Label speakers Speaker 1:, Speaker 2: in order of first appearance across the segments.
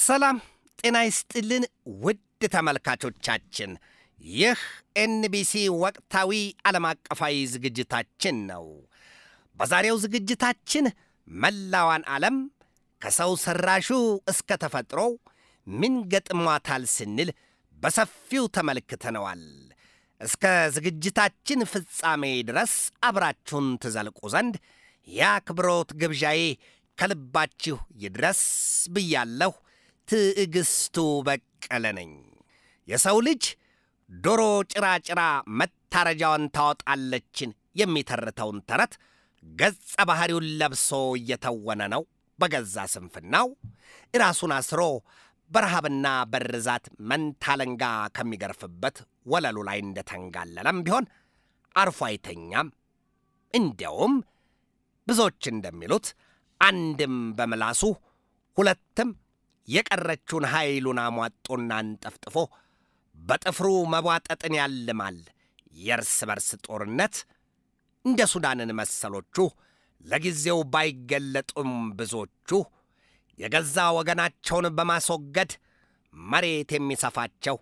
Speaker 1: ሰላም ጤና ይስጥልን ውድ ተመልካቾቻችን፣ ይህ ኤንቢሲ ወቅታዊ ዓለም አቀፋዊ ዝግጅታችን ነው። በዛሬው ዝግጅታችን መላዋን ዓለም ከሰው ሠራሹ እስከ ተፈጥሮው ምን ገጥሟታል ስንል በሰፊው ተመልክተነዋል። እስከ ዝግጅታችን ፍጻሜ ድረስ አብራችሁን ትዘልቁ ዘንድ የአክብሮት ግብዣዬ ከልባችሁ ይድረስ ብያለሁ። ትዕግስቱ በቀለ ነኝ። የሰው ልጅ ዶሮ ጭራጭራ መታረጃዋን ታወጣለችን የሚተርተውን ተረት ገጸ ባሕሪውን ለብሶ እየተወነ ነው። በገዛ ስንፍናው ራሱን አስሮ በረሃብና በርዛት መንታለንጋ ከሚገርፍበት ወለሉ ላይ እንደተንጋለለም ቢሆን አርፎ አይተኛም። እንዲያውም ብዙዎች እንደሚሉት አንድም በምላሱ ሁለትም የቀረችውን ኃይሉን አሟጦና አንጠፍጥፎ በጥፍሩ መቧጠጥን ያልማል። የእርስ በርስ ጦርነት እንደ ሱዳንን መሰሎቹ ለጊዜው ባይገለጡም ብዙዎቹ የገዛ ወገናቸውን በማስወገድ መሬት የሚሰፋቸው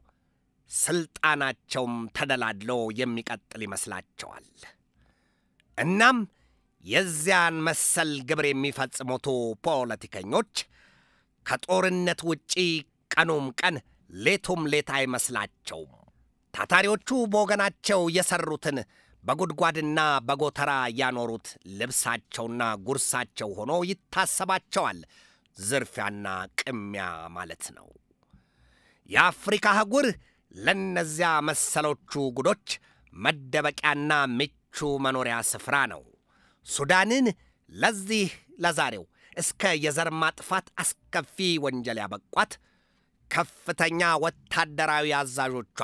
Speaker 1: ሥልጣናቸውም ተደላድሎ የሚቀጥል ይመስላቸዋል። እናም የዚያን መሰል ግብር የሚፈጽሙቱ ፖለቲከኞች ከጦርነት ውጪ ቀኑም ቀን ሌቱም ሌት አይመስላቸውም። ታታሪዎቹ በወገናቸው የሠሩትን በጉድጓድና በጎተራ ያኖሩት ልብሳቸውና ጉርሳቸው ሆኖ ይታሰባቸዋል። ዝርፊያና ቅሚያ ማለት ነው። የአፍሪካ አህጉር ለእነዚያ መሰሎቹ ጉዶች መደበቂያና ምቹ መኖሪያ ስፍራ ነው። ሱዳንን ለዚህ ለዛሬው እስከ የዘር ማጥፋት አስከፊ ወንጀል ያበቋት ከፍተኛ ወታደራዊ አዛዦቿ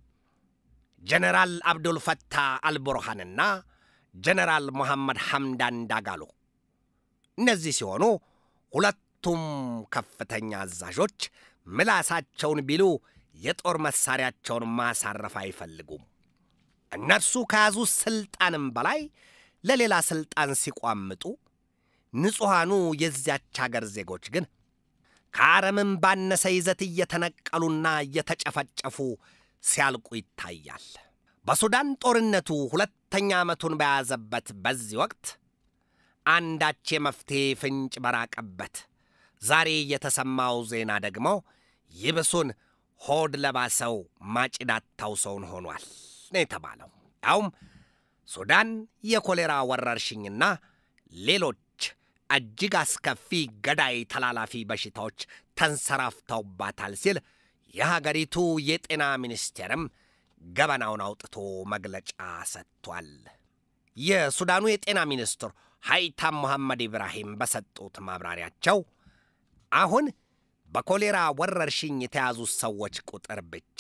Speaker 1: ጀነራል አብዱል ፈታህ አልቡርሃንና ጀነራል መሐመድ ሐምዳን ዳጋሎ እነዚህ ሲሆኑ ሁለቱም ከፍተኛ አዛዦች ምላሳቸውን ቢሉ የጦር መሣሪያቸውን ማሳረፍ አይፈልጉም። እነርሱ ከያዙ ሥልጣንም በላይ ለሌላ ሥልጣን ሲቋምጡ ንጹሐኑ የዚያች አገር ዜጎች ግን ከአረምም ባነሰ ይዘት እየተነቀሉና እየተጨፈጨፉ ሲያልቁ ይታያል። በሱዳን ጦርነቱ ሁለተኛ ዓመቱን በያዘበት በዚህ ወቅት አንዳች የመፍትሔ ፍንጭ በራቀበት ዛሬ የተሰማው ዜና ደግሞ ይብሱን ሆድ ለባሰው ማጭዳታው ሰውን ሆኗል ነው የተባለው። ያውም ሱዳን የኮሌራ ወረርሽኝና ሌሎች እጅግ አስከፊ ገዳይ ተላላፊ በሽታዎች ተንሰራፍተውባታል ሲል የሀገሪቱ የጤና ሚኒስቴርም ገበናውን አውጥቶ መግለጫ ሰጥቷል። የሱዳኑ የጤና ሚኒስትር ሀይታም መሐመድ ኢብራሂም በሰጡት ማብራሪያቸው አሁን በኮሌራ ወረርሽኝ የተያዙ ሰዎች ቁጥር ብቻ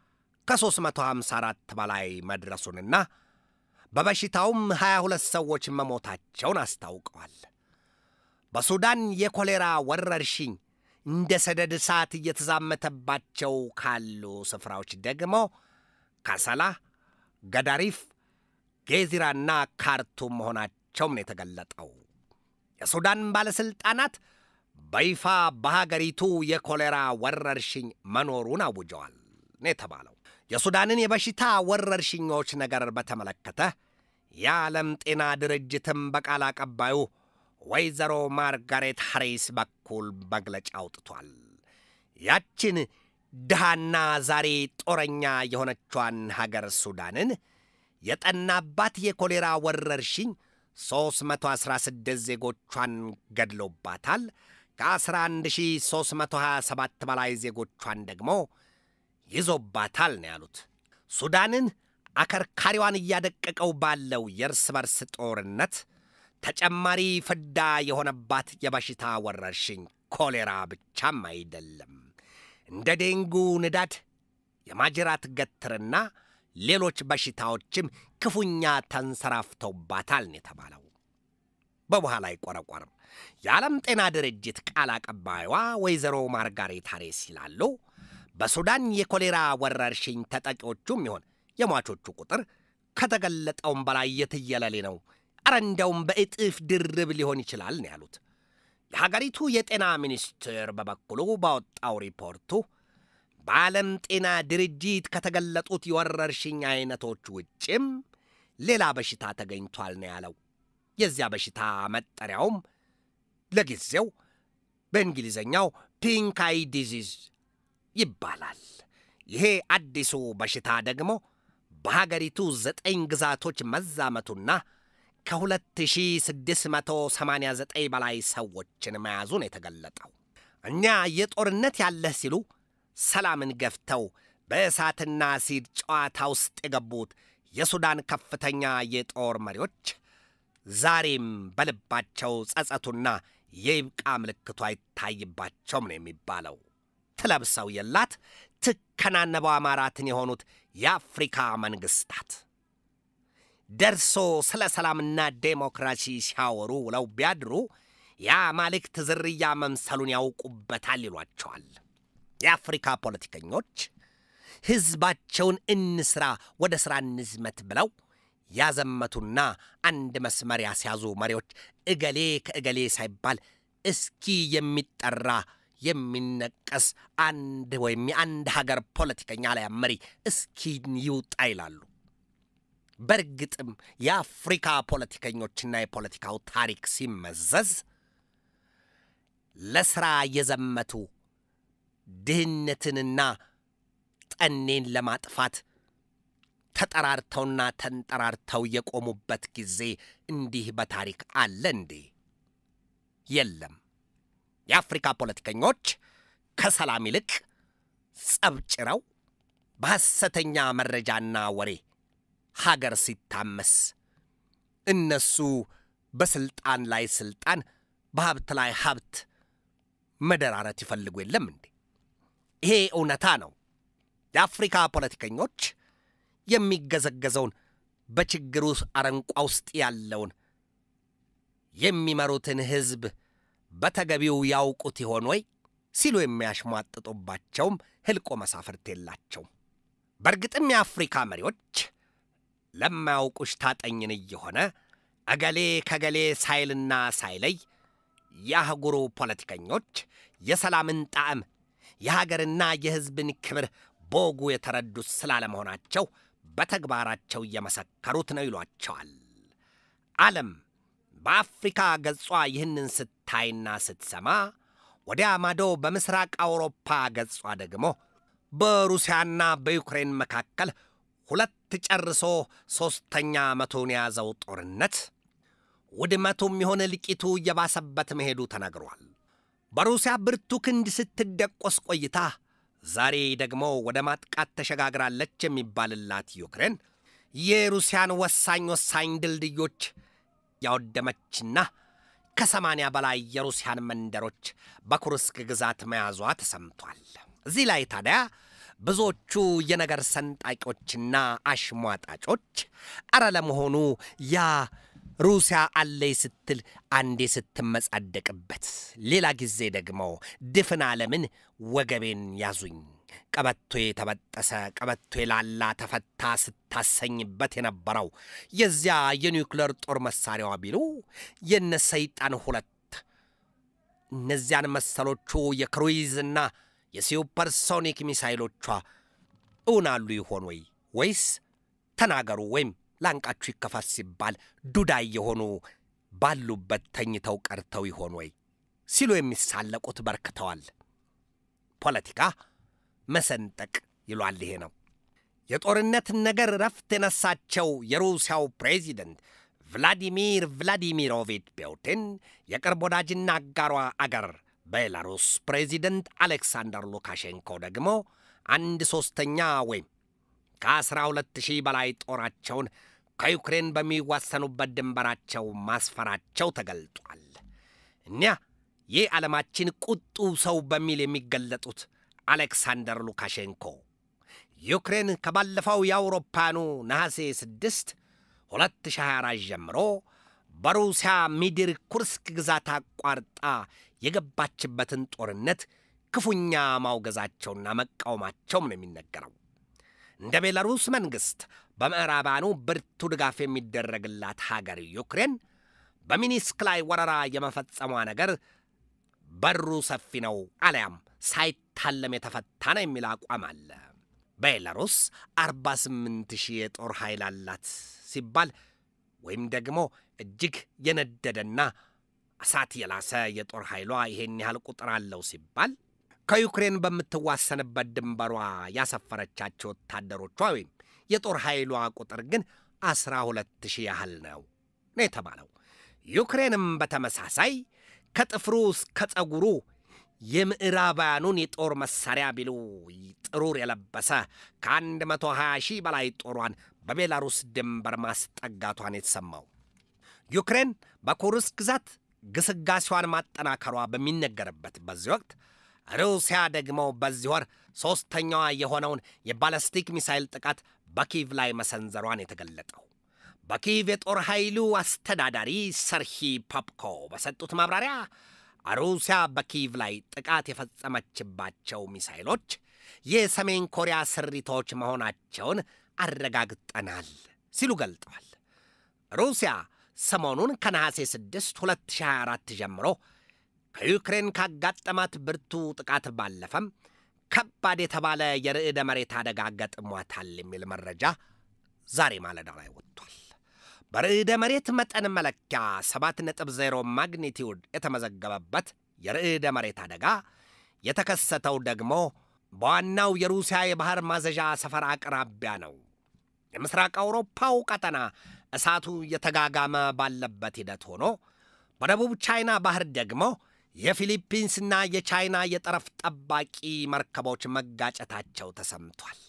Speaker 1: ከ354 በላይ መድረሱንና በበሽታውም 22 ሰዎች መሞታቸውን አስታውቀዋል። በሱዳን የኮሌራ ወረርሽኝ እንደ ሰደድ እሳት እየተዛመተባቸው ካሉ ስፍራዎች ደግሞ ካሰላ፣ ገዳሪፍ፣ ጌዚራና ካርቱም መሆናቸውም ነው የተገለጠው። የሱዳን ባለሥልጣናት በይፋ በሀገሪቱ የኮሌራ ወረርሽኝ መኖሩን አውጀዋል ነው የተባለው። የሱዳንን የበሽታ ወረርሽኞች ነገር በተመለከተ የዓለም ጤና ድርጅትም በቃል አቀባዩ ወይዘሮ ማርጋሬት ሐሪስ በኩል መግለጫ አውጥቷል። ያችን ድሃና ዛሬ ጦረኛ የሆነቿን ሀገር ሱዳንን የጠናባት የኮሌራ ወረርሽኝ 316 ዜጎቿን ገድሎባታል። ከ11327 በላይ ዜጎቿን ደግሞ ይዞባታል ነው ያሉት። ሱዳንን አከርካሪዋን እያደቀቀው ባለው የእርስ በርስ ጦርነት ተጨማሪ ፍዳ የሆነባት የበሽታ ወረርሽኝ ኮሌራ ብቻም አይደለም። እንደ ዴንጉ ንዳድ፣ የማጅራት ገትርና ሌሎች በሽታዎችም ክፉኛ ተንሰራፍተውባታል ነው የተባለው። በበኋላ አይቆረቆርም። የዓለም ጤና ድርጅት ቃል አቀባይዋ ወይዘሮ ማርጋሬት ሐሬስ ይላሉ በሱዳን የኮሌራ ወረርሽኝ ተጠቂዎቹም ይሆን የሟቾቹ ቁጥር ከተገለጠውም በላይ የትየለሌ ነው። አረ እንደውም በእጥፍ ድርብ ሊሆን ይችላል ነው ያሉት። የሀገሪቱ የጤና ሚኒስቴር በበኩሉ ባወጣው ሪፖርቱ በዓለም ጤና ድርጅት ከተገለጡት የወረርሽኝ አይነቶች ውጭም ሌላ በሽታ ተገኝቷል ነው ያለው። የዚያ በሽታ መጠሪያውም ለጊዜው በእንግሊዝኛው ፒንክ አይ ዲዚዝ ይባላል። ይሄ አዲሱ በሽታ ደግሞ በሀገሪቱ ዘጠኝ ግዛቶች መዛመቱና ከ2689 በላይ ሰዎችን መያዙን የተገለጠው እኛ የጦርነት ያለህ ሲሉ ሰላምን ገፍተው በእሳትና አሲድ ጨዋታ ውስጥ የገቡት የሱዳን ከፍተኛ የጦር መሪዎች ዛሬም በልባቸው ጸጸቱና የይብቃ ምልክቱ አይታይባቸውም ነው የሚባለው። ትለብሰው የላት ትከናነበው አማራትን የሆኑት የአፍሪካ መንግስታት ደርሶ ስለ ሰላምና ዴሞክራሲ ሲያወሩ ውለው ቢያድሩ የአማልክት ዝርያ መምሰሉን ያውቁበታል ይሏቸዋል። የአፍሪካ ፖለቲከኞች ሕዝባቸውን እንስራ፣ ወደ ሥራ እንዝመት ብለው ያዘመቱና አንድ መስመር ያስያዙ መሪዎች እገሌ ከእገሌ ሳይባል እስኪ የሚጠራ የሚነቀስ አንድ ወይም የአንድ ሀገር ፖለቲከኛ ላይ መሪ እስኪ ይውጣ ይላሉ። በእርግጥም የአፍሪካ ፖለቲከኞችና የፖለቲካው ታሪክ ሲመዘዝ ለሥራ የዘመቱ ድህነትንና ጠኔን ለማጥፋት ተጠራርተውና ተንጠራርተው የቆሙበት ጊዜ እንዲህ በታሪክ አለ እንዴ? የለም። የአፍሪካ ፖለቲከኞች ከሰላም ይልቅ ጸብጭረው በሐሰተኛ መረጃና ወሬ ሀገር ሲታመስ እነሱ በስልጣን ላይ ስልጣን በሀብት ላይ ሀብት መደራረት ይፈልጉ የለም እንዴ? ይሄ እውነታ ነው። የአፍሪካ ፖለቲከኞች የሚገዘገዘውን በችግሩ አረንቋ ውስጥ ያለውን የሚመሩትን ሕዝብ በተገቢው ያውቁት ይሆን ወይ ሲሉ የሚያሽሟጥጡባቸውም ህልቆ መሳፍርት የላቸውም። በእርግጥም የአፍሪካ መሪዎች ለማያውቁሽ ታጠኝን እየሆነ እገሌ ከገሌ ሳይልና ሳይለይ የአህጉሩ ፖለቲከኞች የሰላምን ጣዕም የሀገርና የሕዝብን ክብር በወጉ የተረዱት ስላለመሆናቸው በተግባራቸው እየመሰከሩት ነው ይሏቸዋል። ዓለም በአፍሪካ ገጿ ይህንን ስታይና ስትሰማ ወዲያ ማዶ በምስራቅ አውሮፓ ገጿ ደግሞ በሩሲያና በዩክሬን መካከል ሁለት ጨርሶ ሦስተኛ ዓመቱን የያዘው ጦርነት ውድመቱም የሆነ ልቂቱ እየባሰበት መሄዱ ተነግሯል። በሩሲያ ብርቱ ክንድ ስትደቆስ ቆይታ ዛሬ ደግሞ ወደ ማጥቃት ተሸጋግራለች የሚባልላት ዩክሬን የሩሲያን ወሳኝ ወሳኝ ድልድዮች ያወደመችና ከሰማንያ በላይ የሩሲያን መንደሮች በኩርስክ ግዛት መያዟ ተሰምቷል። እዚህ ላይ ታዲያ ብዙዎቹ የነገር ሰንጣቂዎችና አሽሟጣጮች አረ ለመሆኑ ያ ሩሲያ አለይ ስትል አንዴ ስትመጻደቅበት፣ ሌላ ጊዜ ደግሞ ድፍን ዓለምን ወገቤን ያዙኝ ቀበቶ የተበጠሰ ቀበቶ የላላ ተፈታ ስታሰኝበት የነበረው የዚያ የኒውክሌር ጦር መሳሪያዋ ቢሉ የነ ሰይጣን ሁለት እነዚያን መሰሎቹ የክሩይዝና የሱፐርሶኒክ ሚሳይሎቿ እውናሉ ይሆን ወይ ወይስ ተናገሩ ወይም ላንቃችሁ ይከፋት ሲባል ዱዳይ የሆኑ ባሉበት ተኝተው ቀርተው ይሆን ወይ ሲሉ የሚሳለቁት በርክተዋል። ፖለቲካ መሰንጠቅ ይሏል። ይሄ ነው የጦርነትን ነገር ረፍት የነሳቸው የሩሲያው ፕሬዚደንት ቭላዲሚር ቭላዲሚሮቪች ፑቲን የቅርብ ወዳጅና አጋሯ አገር ቤላሩስ ፕሬዚደንት አሌክሳንደር ሉካሼንኮ ደግሞ አንድ ሦስተኛ ወይም ከአስራ ሁለት ሺህ በላይ ጦራቸውን ከዩክሬን በሚዋሰኑበት ድንበራቸው ማስፈራቸው ተገልጧል። እኒያ ይህ ዓለማችን ቁጡ ሰው በሚል የሚገለጡት አሌክሳንደር ሉካሼንኮ ዩክሬን ከባለፈው የአውሮፓኑ ነሐሴ 6 2024 ጀምሮ በሩሲያ ሚድር ኩርስክ ግዛት አቋርጣ የገባችበትን ጦርነት ክፉኛ ማውገዛቸውና መቃወማቸውም ነው የሚነገረው። እንደ ቤላሩስ መንግሥት በምዕራባኑ ብርቱ ድጋፍ የሚደረግላት ሀገር ዩክሬን በሚኒስክ ላይ ወረራ የመፈጸሟ ነገር በሩ ሰፊ ነው አሊያም ሳይታለም የተፈታ ነው የሚል አቋም አለ። ቤላሩስ 48 ሺህ የጦር ኃይል አላት ሲባል ወይም ደግሞ እጅግ የነደደና እሳት የላሰ የጦር ኃይሏ ይሄን ያህል ቁጥር አለው ሲባል ከዩክሬን በምትዋሰንበት ድንበሯ ያሰፈረቻቸው ወታደሮቿ ወይም የጦር ኃይሏ ቁጥር ግን አስራ ሁለት ሺህ ያህል ነው ነው የተባለው። ዩክሬንም በተመሳሳይ ከጥፍሩ እስከ ጸጉሩ የምዕራባውያኑን የጦር መሳሪያ ቢሉ ጥሩር የለበሰ ከአንድ መቶ ሀያ ሺህ በላይ ጦሯን በቤላሩስ ድንበር ማስጠጋቷን የተሰማው ዩክሬን በኩርስክ ግዛት ግስጋሴዋን ማጠናከሯ በሚነገርበት በዚህ ወቅት ሩሲያ ደግሞ በዚህ ወር ሦስተኛዋ የሆነውን የባለስቲክ ሚሳይል ጥቃት በኪቭ ላይ መሰንዘሯን የተገለጠው በኪቭ የጦር ኃይሉ አስተዳዳሪ ሰርሂ ፖፕኮ በሰጡት ማብራሪያ ሩሲያ በኪቭ ላይ ጥቃት የፈጸመችባቸው ሚሳይሎች የሰሜን ኮሪያ ስሪቶች መሆናቸውን አረጋግጠናል ሲሉ ገልጠዋል። ሩሲያ ሰሞኑን ከነሐሴ 6 2024 ጀምሮ ከዩክሬን ካጋጠማት ብርቱ ጥቃት ባለፈም ከባድ የተባለ የርዕደ መሬት አደጋ ገጥሟታል የሚል መረጃ ዛሬ ማለዳ ላይ ወጥቷል። በርዕደ መሬት መጠን መለኪያ 7.0 ማግኒቲዩድ የተመዘገበበት የርዕደ መሬት አደጋ የተከሰተው ደግሞ በዋናው የሩሲያ የባህር ማዘዣ ሰፈር አቅራቢያ ነው። የምስራቅ አውሮፓው ቀጠና እሳቱ የተጋጋመ ባለበት ሂደት ሆኖ በደቡብ ቻይና ባህር ደግሞ የፊሊፒንስና የቻይና የጠረፍ ጠባቂ መርከቦች መጋጨታቸው ተሰምቷል።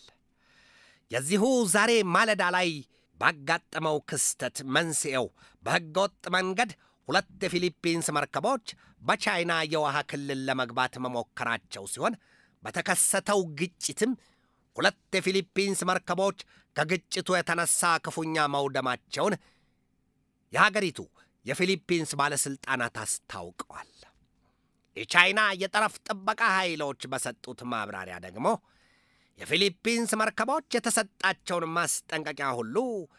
Speaker 1: የዚሁ ዛሬ ማለዳ ላይ ባጋጠመው ክስተት መንስኤው በሕገወጥ መንገድ ሁለት የፊሊፒንስ መርከቦች በቻይና የውሃ ክልል ለመግባት መሞከራቸው ሲሆን በተከሰተው ግጭትም ሁለት የፊሊፒንስ መርከቦች ከግጭቱ የተነሳ ክፉኛ መውደማቸውን የሀገሪቱ የፊሊፒንስ ባለሥልጣናት አስታውቀዋል። የቻይና የጠረፍ ጥበቃ ኃይሎች በሰጡት ማብራሪያ ደግሞ የፊሊፒንስ መርከቦች የተሰጣቸውን ማስጠንቀቂያ ሁሉ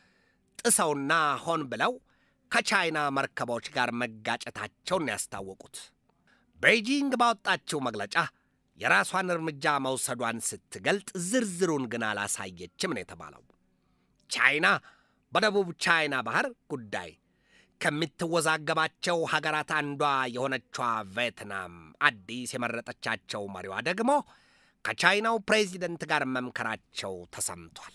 Speaker 1: ጥሰውና ሆን ብለው ከቻይና መርከቦች ጋር መጋጨታቸውን ያስታወቁት ቤጂንግ ባወጣችው መግለጫ የራሷን እርምጃ መውሰዷን ስትገልጥ ዝርዝሩን ግን አላሳየችም ነው የተባለው። ቻይና በደቡብ ቻይና ባህር ጉዳይ ከምትወዛገባቸው ሀገራት አንዷ የሆነችዋ ቪየትናም አዲስ የመረጠቻቸው መሪዋ ደግሞ ከቻይናው ፕሬዚደንት ጋር መምከራቸው ተሰምቷል።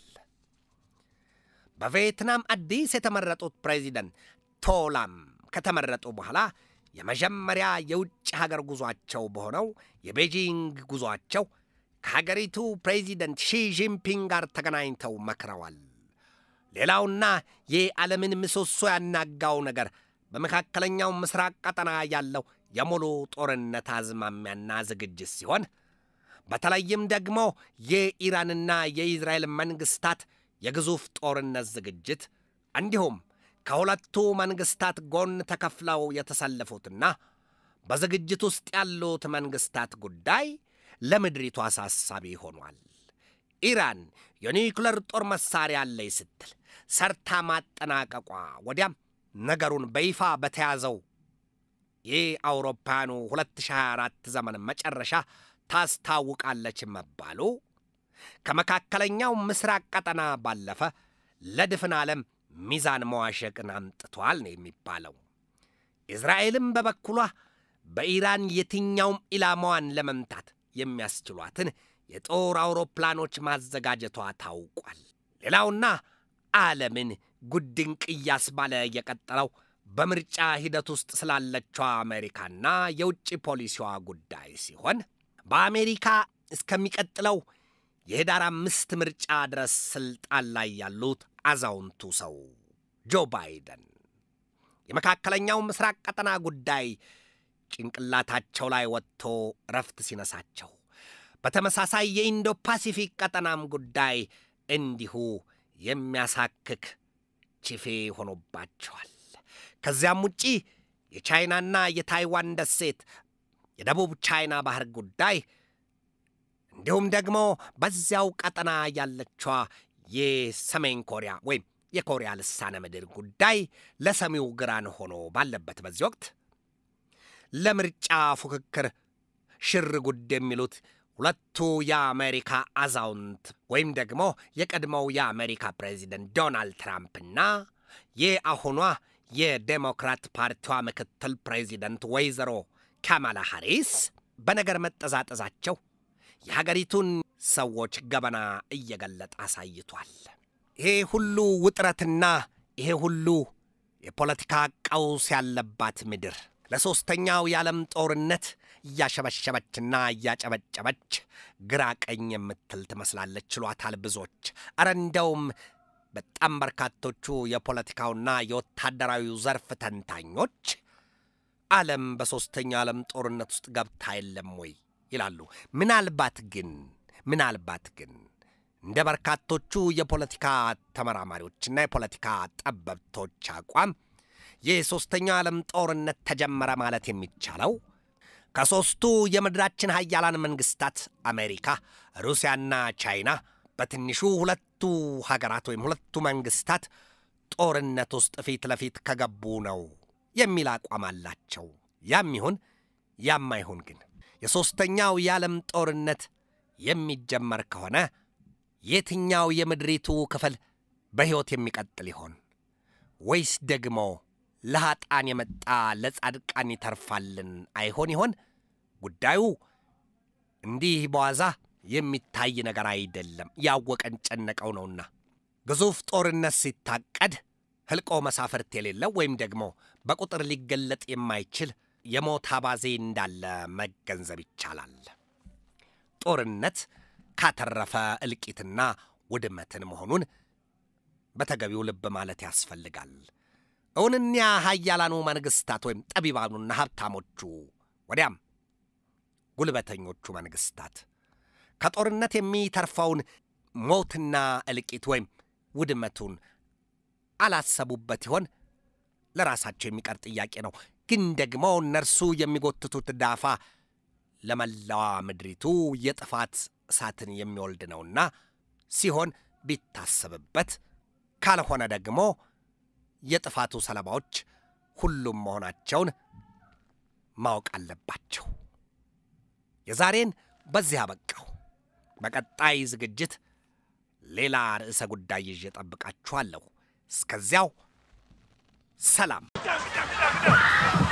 Speaker 1: በቪየትናም አዲስ የተመረጡት ፕሬዚደንት ቶላም ከተመረጡ በኋላ የመጀመሪያ የውጭ ሀገር ጉዟቸው በሆነው የቤጂንግ ጉዟቸው ከሀገሪቱ ፕሬዚደንት ሺጂንፒንግ ጋር ተገናኝተው መክረዋል። ሌላውና የዓለምን ምሰሶ ያናጋው ነገር በመካከለኛው ምስራቅ ቀጠና ያለው የሙሉ ጦርነት አዝማሚያና ዝግጅት ሲሆን በተለይም ደግሞ የኢራንና የኢዝራኤል መንግስታት የግዙፍ ጦርነት ዝግጅት እንዲሁም ከሁለቱ መንግስታት ጎን ተከፍለው የተሰለፉትና በዝግጅት ውስጥ ያሉት መንግስታት ጉዳይ ለምድሪቱ አሳሳቢ ሆኗል። ኢራን የኒውክለር ጦር መሳሪያ አለኝ ስትል ሰርታ ማጠናቀቋ ወዲያም ነገሩን በይፋ በተያዘው የአውሮፓውያኑ 2024 ዘመን መጨረሻ ታስታውቃለች መባሉ ከመካከለኛው ምስራቅ ቀጠና ባለፈ ለድፍን ዓለም ሚዛን መዋሸቅን አምጥቷል ነው የሚባለው። እስራኤልም በበኩሏ በኢራን የትኛውም ኢላማዋን ለመምታት የሚያስችሏትን የጦር አውሮፕላኖች ማዘጋጀቷ ታውቋል። ሌላውና ዓለምን ጉድንቅ እያስባለ የቀጠለው በምርጫ ሂደት ውስጥ ስላለችው አሜሪካና የውጭ ፖሊሲዋ ጉዳይ ሲሆን በአሜሪካ እስከሚቀጥለው የህዳር አምስት ምርጫ ድረስ ስልጣን ላይ ያሉት አዛውንቱ ሰው ጆ ባይደን የመካከለኛው ምስራቅ ቀጠና ጉዳይ ጭንቅላታቸው ላይ ወጥቶ እረፍት ሲነሳቸው፣ በተመሳሳይ የኢንዶ ፓሲፊክ ቀጠናም ጉዳይ እንዲሁ የሚያሳክክ ቺፌ ሆኖባቸዋል። ከዚያም ውጪ የቻይናና የታይዋን ደሴት፣ የደቡብ ቻይና ባህር ጉዳይ እንዲሁም ደግሞ በዚያው ቀጠና ያለችዋ የሰሜን ኮሪያ ወይም የኮሪያ ልሳነ ምድር ጉዳይ ለሰሚው ግራን ሆኖ ባለበት በዚህ ወቅት ለምርጫ ፉክክር ሽር ጉድ የሚሉት ሁለቱ የአሜሪካ አዛውንት ወይም ደግሞ የቀድሞው የአሜሪካ ፕሬዚደንት ዶናልድ ትራምፕና የአሁኗ የዴሞክራት ፓርቲዋ ምክትል ፕሬዚደንት ወይዘሮ ካማላ ሃሪስ በነገር መጠዛጠዛቸው የሀገሪቱን ሰዎች ገበና እየገለጠ አሳይቷል። ይሄ ሁሉ ውጥረትና ይሄ ሁሉ የፖለቲካ ቀውስ ያለባት ምድር ለሦስተኛው የዓለም ጦርነት እያሸበሸበችና እያጨበጨበች ግራ ቀኝ የምትል ትመስላለች ችሏታል ብዙዎች። አረ እንደውም በጣም በርካቶቹ የፖለቲካውና የወታደራዊው ዘርፍ ተንታኞች ዓለም በሦስተኛው ዓለም ጦርነት ውስጥ ገብታ የለም ወይ ይላሉ። ምናልባት ግን ምናልባት ግን እንደ በርካቶቹ የፖለቲካ ተመራማሪዎችና የፖለቲካ ጠበብቶች አቋም የሦስተኛው ዓለም ጦርነት ተጀመረ ማለት የሚቻለው ከሦስቱ የምድራችን ሀያላን መንግስታት አሜሪካ፣ ሩሲያና ቻይና በትንሹ ሁለቱ ሀገራት ወይም ሁለቱ መንግስታት ጦርነት ውስጥ ፊት ለፊት ከገቡ ነው የሚል አቋም አላቸው። ያም ይሁን ያም አይሁን ግን የሦስተኛው የዓለም ጦርነት የሚጀመር ከሆነ የትኛው የምድሪቱ ክፍል በሕይወት የሚቀጥል ይሆን? ወይስ ደግሞ ለኀጣን የመጣ ለጻድቃን ይተርፋልን አይሆን ይሆን? ጉዳዩ እንዲህ በዋዛ የሚታይ ነገር አይደለም። ያወቀን ጨነቀው ነውና ግዙፍ ጦርነት ሲታቀድ ህልቆ መሳፍርት የሌለው ወይም ደግሞ በቁጥር ሊገለጥ የማይችል የሞት አባዜ እንዳለ መገንዘብ ይቻላል። ጦርነት ካተረፈ እልቂትና ውድመትን መሆኑን በተገቢው ልብ ማለት ያስፈልጋል። እውንኛ ሀያላኑ መንግስታት ወይም ጠቢባኑና ሀብታሞቹ ወዲያም ጉልበተኞቹ መንግስታት ከጦርነት የሚተርፈውን ሞትና እልቂት ወይም ውድመቱን አላሰቡበት ይሆን? ለራሳቸው የሚቀር ጥያቄ ነው። ግን ደግሞ እነርሱ የሚጎትቱት ዳፋ ለመላዋ ምድሪቱ የጥፋት እሳትን የሚወልድ ነውና ሲሆን ቢታሰብበት፣ ካልሆነ ደግሞ የጥፋቱ ሰለባዎች ሁሉም መሆናቸውን ማወቅ አለባቸው። የዛሬን በዚህ አበቃው። በቀጣይ ዝግጅት ሌላ ርዕሰ ጉዳይ ይዤ ጠብቃችኋለሁ። እስከዚያው ሰላም።